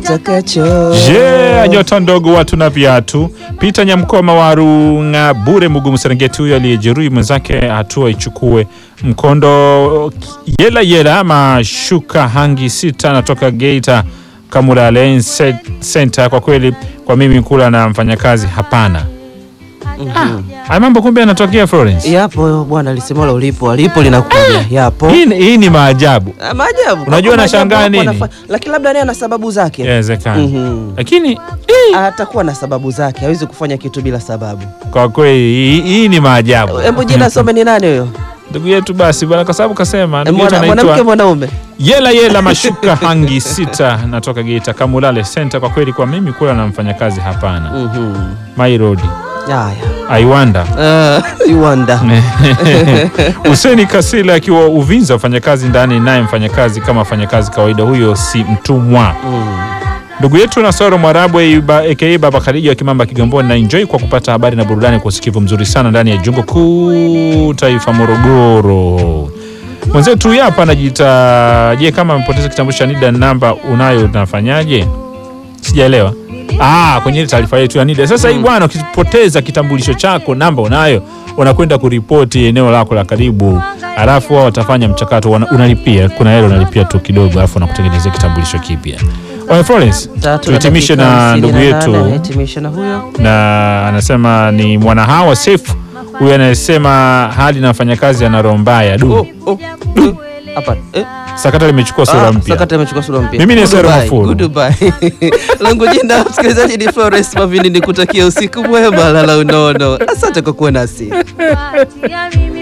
kitakacho. Je, nyota ndogo watu na viatu. Peter Nyamkoma wa Runga Bure Mugumu Serengeti, huyo aliyejeruhi mwenzake hatua ichukue. Mkondo yela yela mashuka hangi sita natoka Geita Kamula Lane Center. Kwa kweli kwa mimi kula na mfanyakazi hapana. Haya mambo kumbe yanatokea Florence. Yapo bwana, lisemalo ulipo alipo linakuja. Yapo Hii, hii ni maajabu. Ah, maajabu. Unajua Kwa nashangaa maajabu nini? hapo anafa- Lakini labda naye ana sababu zake. Inawezekana. Mhm. Lakini Atakuwa na sababu zake, hawezi kufanya kitu bila sababu. kwa kweli hii, hii ni maajabu. Hebu jina some ni nani huyo? Ndugu yetu basi bwana, kwa sababu kasema ndugu yetu Mwana- Mwanamke anaitwa mwanaume? Yela Yela Mashuka Hangi sita natoka Geita Kamulale Center. Kwa kweli kwa mimi kula na mfanyakazi hapana. Mhm. My road Haya. I wonder. Ah, you wonder. Huseni Kasila akiwa Uvinza, mfanyakazi ndani, naye mfanyakazi kama mfanyakazi kawaida, huyo si mtumwa. Mm. Ndugu yetu Nasoro Mwarabu aka Baba Khadija wa Kimamba Kigamboni na enjoy kwa kupata habari na burudani kwa usikivu mzuri sana ndani ya Jungo Kuu Taifa Morogoro. Mwenzetu huyu hapa anajiita je, kama amepoteza kitambulisho cha NIDA namba unayo unafanyaje? Sijaelewa. Ah, kwenye ile taarifa yetu ya NIDA. Sasa hii bwana, ukipoteza kitambulisho chako namba unayo, unakwenda kuripoti eneo lako la karibu, alafu wao watafanya mchakato, wana- unalipia. Kuna hela unalipia tu kidogo, alafu wanakutengenezea kitambulisho kipya. Oya Florence, Tatu tuhitimishe dakika na hamsini ndugu na yetu nane, Nihitimishe na huyo. na anasema ni mwanahawa Sefu huyu anayesema hali na wafanyakazi ana roho mbaya. Du, Oh, oh, oh. Hapa. Eh? sakata limechukua sura Ah, mpya. Sakata imechukua sura mpya. Mimi ni Sero Goodbye, Mafuru. goodbye. Langu jina msikilizaji ni Florence Mavindi, nikutakia usiku mwema, lala unono. Asante kwa kuwa nasi.